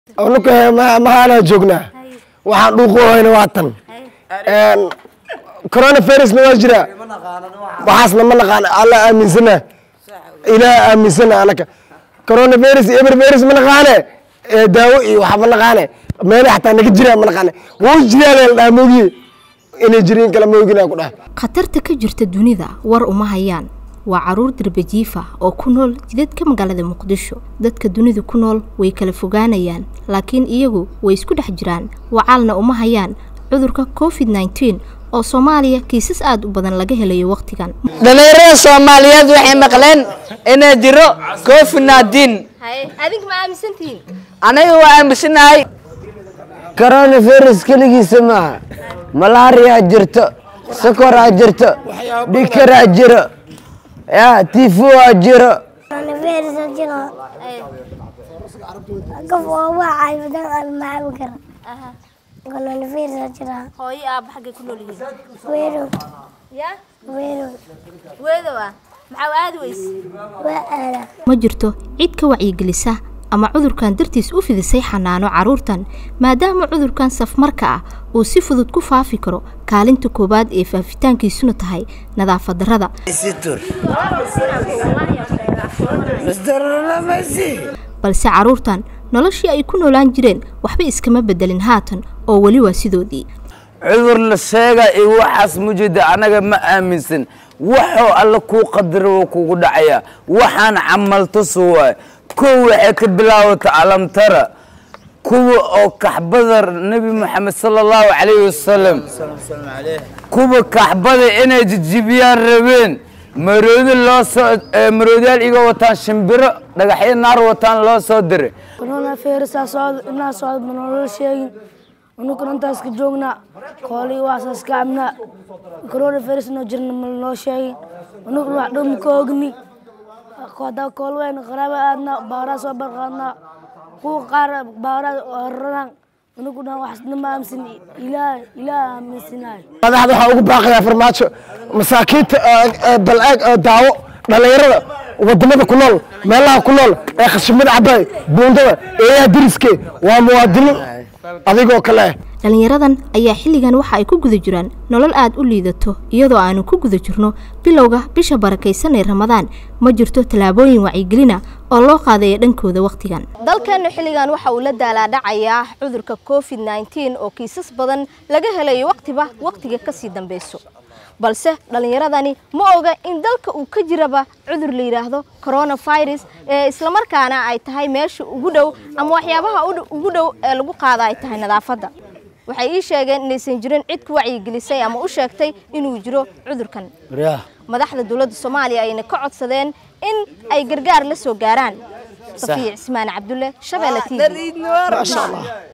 unuka mahaanaa joognaa waxaan dhuuqoohayna waa tan coronavirusna waa jiraa waxaasna ma naqaan alla aaminsana ilaah aaminsana anaka coronavirus iyo evervirus ma naqaane ee daawo iyo waxa ma naqaane meele xataa naga jiraa ma naqaane wuu jiraa la dhaha moogiye inay jiriin kala moogina ku dhaha khatarta ka jirta dunida war uma hayaan waa caruur darbajiifa oo ku nool jidadka magaalada muqdisho dadka dunida ku nool way kala fogaanayaan laakiin iyagu way isku dhex jiraan wacaalna uma hayaan cudurka covid nneteen oo soomaaliya kiisas aada u badan laga helayo wakhtigan dhalinyarada soomaaliyeed waxay maqleen inay jiro covid nneteen adig ma aaminsantihiin aniga waa aaminsanahay coronavirus keligiisa maaha malaariyaa jirto sokoraa jirto dhikaraa jiro ya tifuaa jiro coronavirus jiro qof oo wacay badan aan macabi kara coronavirus jira hooyo aaba xaggay ku nool yihiin weerow ya weerow weedow ah maxaa aadi weyse waa aala ma jirto cid ka wacyigelisa ama cudurkan dartiis u fidisay xanaano carruurtan maadaama cudurkan safmarka ah uu si fudud ku faafi karo kaalinta koowaad ee faafitaankiisuna tahay nadaafad darrada balse carruurtan noloshii ay ku noolaan jireen waxba iskama bedelin haatan oo weli waa sidoodii cudur la sheega iyo waxaas mujida anaga ma aaminsan waxoo alla kuu qadara wuu kugu dhacaya waxaan camaltusu waay kow waxay ka bilaawata alamtara kuwa oo kaxbada nebi moxamed sala allahu calayhi wasalam kuwa kaxbada inay jijibiyaan rabeen maroodi loo soo maroodiyaal iga wataan shimbiro dhagaxyo naar wataan loo soo diray coronavirus socod inaa socod ma nolola sheegin unukuna intaas ka joognaa koolii waasaas ka cabnaa coronavirus noo jirna ma noo sheegin unukuna wax dhow ma ka ogni hadaa kool weyn qaraaba aadnaa baaraa soo barqaadnaa kuwa qaar baaraa horaraan unukuna waxsna ma aaminsan ilaah ilaah aaminsanahay madaxda waxaa ugu baaqayaa farmaajo masaakiinta bal-aag oo daawo dhallinyarada wadamada ku nool meelaha ku nool ee khashimada cabaay buundada eeyaha diriske waa muwaadiniin adigoo kale ah dhallinyaradan ayaa xilligan waxa ay ku guda jiraan nolol aada u liidato iyadoo aanu ku guda jirno bilowga bisha barakaysan ee ramadaan ma jirto tallaabooyin wacyigelina oo loo qaadaya dhankooda wakhtigan dalkeennu xilligan waxa uu la daalaadhacayaa cudurka covid nneteen oo kiisas badan laga helayo wakhtiba wakhtiga kasii dambeyso balse dhallinyaradani ma oga in dalka uu ka jiraba cudur la yidhaahdo coronavirus ee islamarkaana ay tahay meesha ugu dhow ama waxyaabaha ugu dhow ee lagu qaada ay tahay nadaafadda waxay ii sheegeen inaysan jirin cid ku wacyigelisay ama u sheegtay inuu jiro cudurkan madaxda dowladda soomaaliya ayna ka codsadeen in ay gargaar la soo gaaraan safiya cismaan cabdulle shabeelle t v